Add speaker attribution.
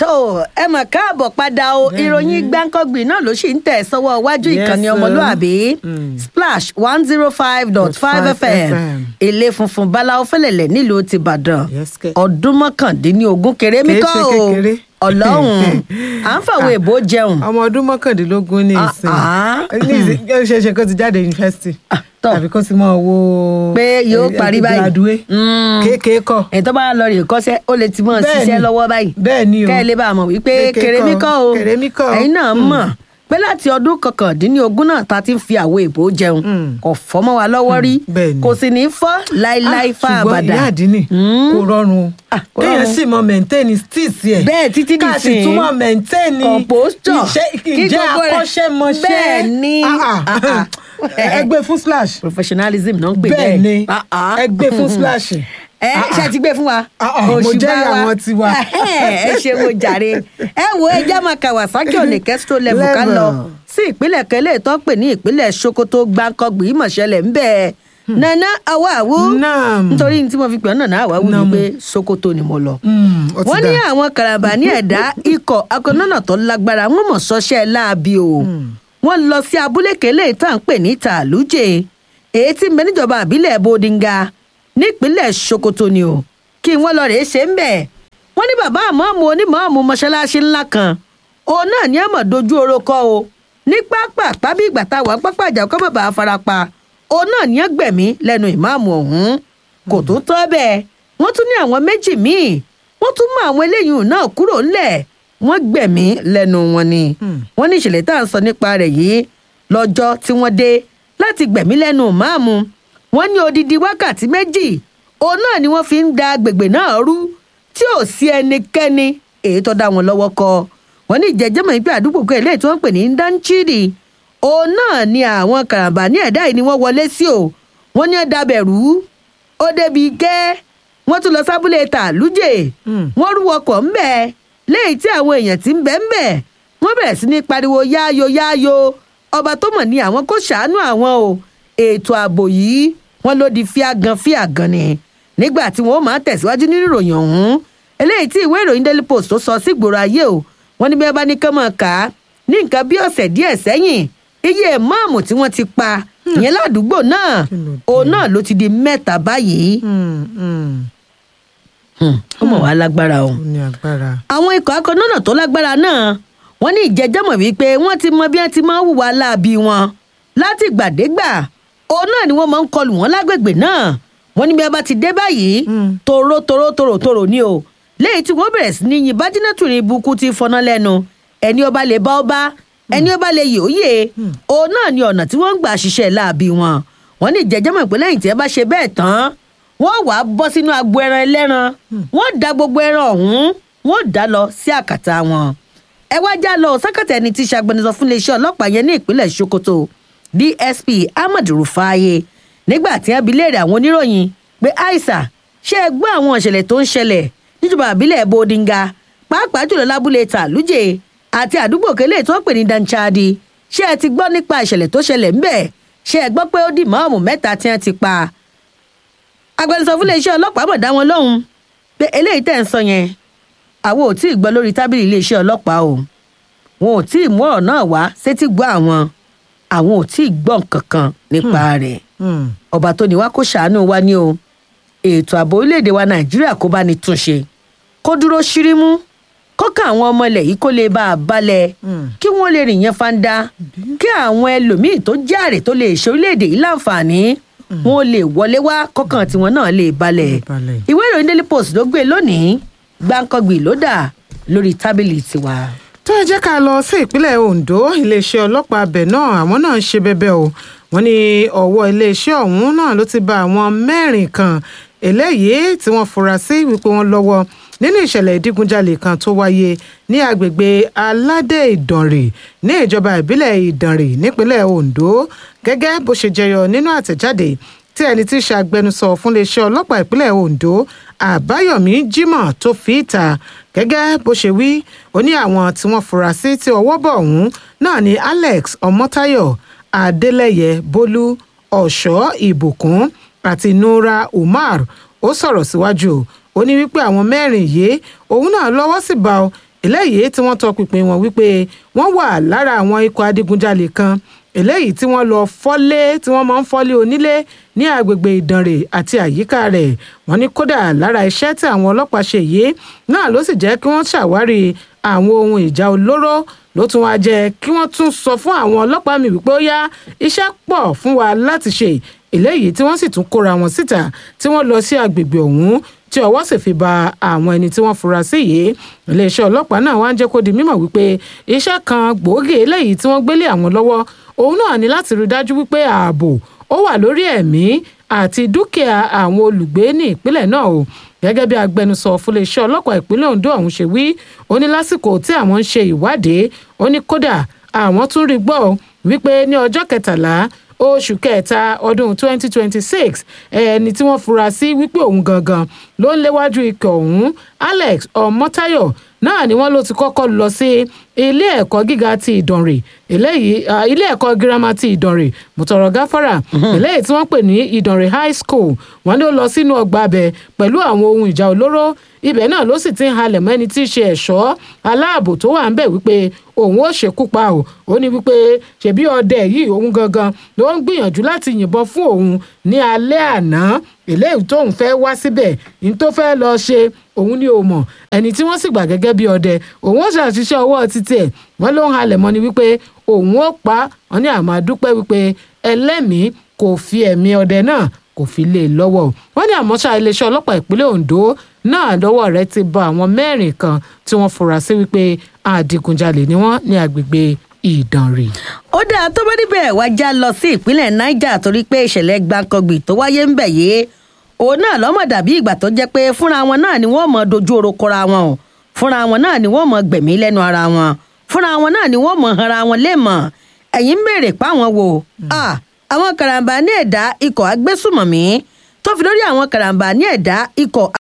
Speaker 1: tó ẹ mọ̀ káàbọ̀ padà o
Speaker 2: Bẹ́ẹ̀ni.
Speaker 1: ìròyìn gbáǹkọ́gbìn náà ló sì ń tẹ̀ sọ́wọ́ iwájú
Speaker 2: Yes,
Speaker 1: ìkànnì
Speaker 2: sir.
Speaker 1: ọmọlúàbí
Speaker 2: Mm.
Speaker 1: splash one zero five dot five
Speaker 2: Dot five
Speaker 1: fm
Speaker 2: FM.
Speaker 1: ilé funfun báláwo fẹlẹ̀lẹ̀ nílùú tìbàdàn
Speaker 2: Yes, kẹ̀.
Speaker 1: ọdún mọ́kàndínlógún kéré mi
Speaker 2: Kìí
Speaker 1: kọ́
Speaker 2: ṣe
Speaker 1: o
Speaker 2: kékeré.
Speaker 1: ọlọ́run à ń fàwọn èbó jẹun
Speaker 2: ọmọ ọdún mọ́kàndínlógún ní ìsìn
Speaker 1: Ah, ah.
Speaker 2: ní ìsìn ó ṣeé ṣe kó ti jáde yunifásitì
Speaker 1: Ah, tọ́.
Speaker 2: àbí kó ti mọ owó
Speaker 1: pé yóò parí báyìí
Speaker 2: graduate
Speaker 1: Mm.
Speaker 2: kéèké kọ
Speaker 1: èyí tó bá lọ rè kọ́sẹ́ ó lè ti mọ̀
Speaker 2: Bẹ́ẹ̀ni.
Speaker 1: ṣiṣẹ́ lọ́wọ́ báyìí
Speaker 2: bẹ́ẹ̀ ni o
Speaker 1: kẹ́ ẹ lè bá a mọ̀ wípé
Speaker 2: Pé
Speaker 1: kèrèmí kọ́ o
Speaker 2: kèrèmí kọ́ o.
Speaker 1: ẹ̀yin náà
Speaker 2: Mm.
Speaker 1: mọ̀ pé láti ọdún kọkàndínlógún náà ta ti ń fi àwo èbó jẹun
Speaker 2: Mm.
Speaker 1: kò fọ́ mọ́ wa lọ́wọ́ rí
Speaker 2: bẹ́ẹ̀ni.
Speaker 1: kò sì ní fọ́ láíláí fún
Speaker 2: ṣùgbọ́n
Speaker 1: àbàdà
Speaker 2: ìyá àdínì
Speaker 1: Mm.
Speaker 2: kò rọrùn o
Speaker 1: Ah, kò
Speaker 2: kéèyàn
Speaker 1: rọrùn.
Speaker 2: sì mọ mẹ̀ntẹ́ẹ̀nì stíìsì ẹ̀
Speaker 1: bẹ́ẹ̀ títí
Speaker 2: ká sì
Speaker 1: dìsìn
Speaker 2: tún mọ mẹ̀ntẹ́ẹ̀nì
Speaker 1: Composture. Kí
Speaker 2: ìjẹ́
Speaker 1: gbogbo rẹ̀-
Speaker 2: akọ́ṣẹ́mọṣẹ́
Speaker 1: Bẹ́ẹ̀ni.
Speaker 2: Ah, ah.
Speaker 1: Ah, ah.
Speaker 2: ẹ gbé fún splash
Speaker 1: professionalism náà ń pè
Speaker 2: bẹ́ẹ̀ ni
Speaker 1: Ah, ah.
Speaker 2: ẹ gbé fún splash
Speaker 1: ẹ ṣe ti gbé fún wa.
Speaker 2: Ah, ah, mo
Speaker 1: Òṣùbà
Speaker 2: jẹ́rìí
Speaker 1: wa.
Speaker 2: àwọn tiwa.
Speaker 1: ẹ ṣe wo jàre ẹ wo ẹjẹ máa Kawasaki òní kẹsító level ká
Speaker 2: Level.
Speaker 1: lọ sí ìpínlẹ̀ kẹlẹ́ tó ń pè ní ìpínlẹ̀ Sokoto gbàǹkangbì ìmọ̀ṣẹ́lẹ̀ ń bẹ̀ nana awáwú
Speaker 2: Naam.
Speaker 1: nítorí tí mo fi pè ọ́ nana awáwú ni
Speaker 2: Naam.
Speaker 1: pé Sokoto ni mo lọ
Speaker 2: Mm, ó ti
Speaker 1: wọ́n ní
Speaker 2: dà.
Speaker 1: àwọn karambani ẹ̀dá ikọ̀ akọ̀nọ́nà tó lágbára wọn mọ̀ sọ́ṣẹ́ láabi o wọ́n lọ sí abúlé kélé tá à ń pè ní tàlújẹ èyí tí ń bẹ níjọba àbílẹ̀ bodinga nípínlẹ̀ sokoto ni o kí wọ́n lọ rèé ṣe ń bẹ̀ wọ́n ní bàbá àmọ́ọ̀mù onímọ̀ọ́mù mọ́ṣáláṣí ńlá kan òun náà ní àmọ̀ dojú oró kọ́ o ní pápá tàbí ìgbà tá a wà pápá ìjà kọ́ bàbá farapa òun náà ní ẹgbẹ̀mí lẹ́nu ìmáàmù ọ̀hún kò tó tọ́ bẹ́ẹ̀ wọ́n tún ní àwọn méjì míì wọ́n tún mú àwọn eléyìí náà kúrò ńlẹ̀ wọ́n gbẹ̀mí lẹ́nu wọn ni wọ́n ní ìṣẹ̀lẹ̀ tá à ń sọ nípa rẹ̀ yìí lọ́jọ́ tí wọ́n dé láti gbẹ̀mí lẹ́nu máàmù wọ́n ní odidi wákàtí méjì òun náà ni wọ́n fi ń da agbègbè náà rú tí ò sí ẹnikẹ́ni èyí tó dá wọn lọ́wọ́ kọ wọ́n ní ìjẹ́jẹ́mọ̀ ìpè àdúgbò kan eléyìí tí wọ́n ń pè ní danchidi òun náà ni àwọn karambà ní ẹ̀dá yìí ni wọ́n wọlé sí o wọ́n ní ẹ̀dá bẹ̀rù ó débi gẹ́ wọ́n tún lọ sábúlé tàlújẹ
Speaker 2: Mm.
Speaker 1: wọ́n rú ọkọ̀ ńbẹ̀ léyìí tí àwọn èèyàn ti ń bẹ̀ ńbẹ̀ wọ́n bẹ̀rẹ̀ sí ní pariwo yááyo yááyo ọba tó mọ̀ ní àwọn kó ṣàánú àwọn o ètò ààbò yìí wọ́n ló di fíàgàn fíàgàn ni nígbà tí wọ́n máa tẹ̀síwájú nínú ìròyìn ọ̀hún eléyìí tí ìwé ìròyìn daily post tó sọ sí gbòòrò ayé o wọ́n ní bí wọ́n bá ní kán máa kà á ní nǹkan bí ọ̀sẹ̀ díẹ̀ sẹ́yìn iye ìmáàmù tí wọ́n ti pa ìyẹn ládùúgbò náà
Speaker 2: Kí ló dé?
Speaker 1: òun náà ló ti di mẹ́ta báyìí
Speaker 2: Mm, mm,
Speaker 1: ó mọ̀ wá lágbára o
Speaker 2: ó ní agbára.
Speaker 1: àwọn ikọ̀ akọ̀nọ́nà tó lágbára náà wọ́n ní ìjẹ́jọ́mọ̀ wípé wọ́n ti mọ bí wọ́n ti máa ń hùwà láabi wọn láti gbàdégbà òun náà ni wọ́n máa ń kọlù wọ́n lágbègbè náà wọ́n ní bí wọ́n bá ti dé báyìí
Speaker 2: Mm.
Speaker 1: tòró tòró tòró tòró ni o lẹ́yìn tí wọ́n bẹ̀rẹ̀ sí ní yin bájínátù ní ibùkún ti fọná lẹ́nu ẹni ọba lè bá ọba ẹni ọba lè yè óyè òun náà ni ọ̀nà tí wọ́n ń gbà ṣiṣẹ́ láabi wọn wọ́n ní ìjẹ́jọ́mọ̀ pé lẹ́yìn tí ẹ bá ṣe bẹ́ẹ̀ tán wọ́n wàá bọ́ sínú agbo ẹran ẹlẹ́ran wọ́n da gbogbo ẹran ọ̀hún wọ́n dá lọ sí àkàtà wọn. ẹ wá já lọ sákàtà ẹni tí í ṣàgbẹnusọ fún iléeṣẹ́ ọlọ́pàá yẹn ní ìpínlẹ̀ Sokoto DSP Ahmed Rufaaye nígbà tí wọ́n bi léèrè àwọn oníròyìn pé aisa ṣé ẹ gbọ́ àwọn ìṣẹ̀lẹ̀ tó ń ṣẹlẹ̀ níjọba àbílẹ̀ Bodinga pàápàá jùlọ lábúlé Tàlújẹ àti àdúgbò kélé tó ń pè ní Danchadi ṣé ẹ ti gbọ́ nípa ìṣẹ̀lẹ̀ tó ṣẹlẹ̀ ńbẹ̀ ṣé ẹ gbọ́ pé ó dì máàmù mẹ́ta tí wọ́n ti pa agbẹnusọ fún iléeṣẹ́ ọlọ́pàá mọ̀ dá wọn lóhùn pé eléyìí tẹ̀ ń sọ yẹn àwọn ò tí ì gbọ́ lórí tábìlì iléeṣẹ́ ọlọ́pàá o wọn ò tí ì mú ọ̀rọ̀ náà wá sétí gbọ́ àwọn àwọn ò tí ì gbọ́ nǹkan kan nípa rẹ̀
Speaker 2: Mm,
Speaker 1: ọba tó ní wá kó ṣàánú wa ní o ètò ààbò orílẹ̀-èdè wa nàìjíríà kó bá ní túnṣe kó dúró ṣírímú kó ká àwọn ọmọ ilẹ̀ yìí kó lè bá a balẹ̀
Speaker 2: Mm.
Speaker 1: kí wọ́n lè rìn yẹn fanda kí àwọn ẹlòmíì tó jẹ́ àrè tó lè ṣe orílẹ̀-èdè yìí láǹfààní wọn ò lè wọlé wá kọ́kàn tiwọn náà lè balẹ̀
Speaker 2: Lè balẹ̀.
Speaker 1: ìwé ìròyìn daily post ló gbé lónìí gbáǹkọ́gbì ló dà lórí tábìlì tiwa.
Speaker 2: tó ẹ jẹ́ ká lọ sí ìpínlẹ̀ Ondo iléeṣẹ́ ọlọ́pàá abẹ náà àwọn náà ń ṣe bẹ́bẹ́ o wọ́n ní ọwọ́ iléeṣẹ́ ọ̀hún náà ló ti bá àwọn mẹ́rin kan eléyìí tí wọ́n fura sí wípé wọ́n lọ́wọ́ nínú ìṣẹ̀lẹ̀ ìdígunjalè kan tó wáyé ní agbègbè aládé ìdànrè ní ìjọba ìbílẹ̀ ìdànrè nípínlẹ̀ Ondo gẹ́gẹ́ bó ṣe jẹyọ nínú àtẹ̀jáde tí ẹni tí í ṣe agbẹnusọ fún iléeṣẹ́ ọlọ́pàá ìpínlẹ̀ Ondo Àbáyọ̀mí Jimoh tó fi ìta gẹ́gẹ́ bó ṣe wí ó ní àwọn tí wọ́n fura sí tí ọwọ́ bọ̀ ọ̀hún náà ni Alex Ọmọ́táyọ̀ Adélẹ́yẹ Bólú Ọ̀ṣọ́ Ìbùkún àti Nura Umar ó sọ̀rọ̀ síwájú ó ní wípé àwọn mẹ́rin yìí òun náà lọ́wọ́ sì bá ọ eléyìí tí wọ́n tọpinpin wọn wípé wọ́n wà lára àwọn ikọ̀ adigunjalè kan eléyìí tí wọ́n lọ fọ́lé tí wọ́n máa ń fọ́lé onílé ní agbègbè ìdànrè àti àyíká rẹ̀ wọ́n ní kódà lára iṣẹ́ tí àwọn ọlọ́pàá ṣe yìí náà ló sì jẹ́ kí wọ́n ṣàwárí àwọn ohun ìjà olóró ló tún wá jẹ́ kí wọ́n tún sọ fún àwọn ọlọ́pàá mi wípé ó yá iṣẹ́ pọ̀ fún wa láti ṣe eléyìí tí wọ́n sì tún kóra wọn síta tí wọ́n lọ sí agbègbè ọ̀hún tí ọwọ́ sì fi ba àwọn ẹni tí wọ́n fura sí yìí iléeṣẹ́ ọlọ́pàá náà wá ń jẹ́ kó di mímọ̀ wípé iṣẹ́ kan gbòógì eléyìí tí wọ́n gbélé àwọn lọ́wọ́ òun náà ní láti rí dájú wípé ààbò ó wà lórí ẹ̀mí àti dúkìá àwọn olùgbé ní ìpínlẹ̀ náà o gẹ́gẹ́ bí agbẹnusọ fúnléeṣẹ́ ọlọ́pàá ìpínlẹ̀ Ondo ọ̀hún ṣe wí ó ní lásìkò tí àwọn ń ṣe ìwádìí ó ní kódà àwọn tún rí gbọ́ wípé ní ọjọ́ kẹtàlá oṣù kẹta ọdún 2026 ẹni tí wọ́n fura sí wípé òun gangan ló ń léwájú ikọ̀ ọ̀hún Alex Ọmọ́táyọ̀ náà ni wọ́n ló ti kọ́kọ́ lọ sí ilé ẹ̀kọ́ gíga ti Ìdànrè eléyìí ilé ẹ̀kọ́ girama ti Ìdànrè mùtọ̀rọ̀ gáfárà eléyìí tí wọ́n pè ní Ìdànrè high school wọ́n ní ó lọ sínú ọgbà abẹ pẹ̀lú àwọn ohun ìjà olóró ibẹ̀ náà ló sì ti ń halẹ̀ mọ́ ẹni tí í ṣe ẹ̀ṣọ́ aláàbò tó wà ń bẹ̀ wípé òun ó ṣekú pa ò ó ní wípé ṣebí ọdẹ yìí òun gangan ló ń gbìyànjú láti yìnbọn fún òun ní alẹ́ àná eléyìí tóun fẹ́ wá síbẹ̀ ní tó fẹ́ lọ ṣe òun ni ò mọ̀ ẹni tí wọ́n sì gbà gẹ́gẹ́ bí ọdẹ òun ó ṣàṣìṣe ọwọ́ títí ẹ̀ wọ́n ló ń halẹ̀ mọ́ ni wípé òun ó pa wọ́n ní àmọ́ àdúpẹ́ wípé ẹlẹ́mìí kò fi ẹ̀mí ọdẹ náà kò fi lè lọ́wọ́ wọ́n ní àmọ́ ṣá iléeṣẹ́ ọlọ́pàá ìpínlẹ̀ Ondo náà lọ́wọ́ rẹ̀ ti bá àwọn mẹ́rin kan tí wọ́n fura sí wípé adigunjalè ni wọ́n ní agbègbè Ìdànrè.
Speaker 1: ó dáa tó bá níbẹ̀ wá já lọ sí ìpínlẹ̀ Niger torí pé ìṣẹ̀lẹ̀ gbàǹkangbì tó wáyé ń bẹ̀ yìí òun náà lọ́mọ dàbí ìgbà tó jẹ́ pé fúnra wọn náà ni wọ́n mọ̀ dojú oró kọra wọn o fúnra wọn náà ni wọ́n mọ̀ gbẹ̀mí lẹ́nu ara wọn fúnra wọn náà ni wọ́n mọ̀ hanra wọn léèmọ̀ ẹ̀yìn ń béèrè páwọn wò àwọn karambà ní ẹ̀dá ikọ̀ agbésùmọ̀mí tó fi lórí àwọn karambà ní ẹ̀dá ikọ̀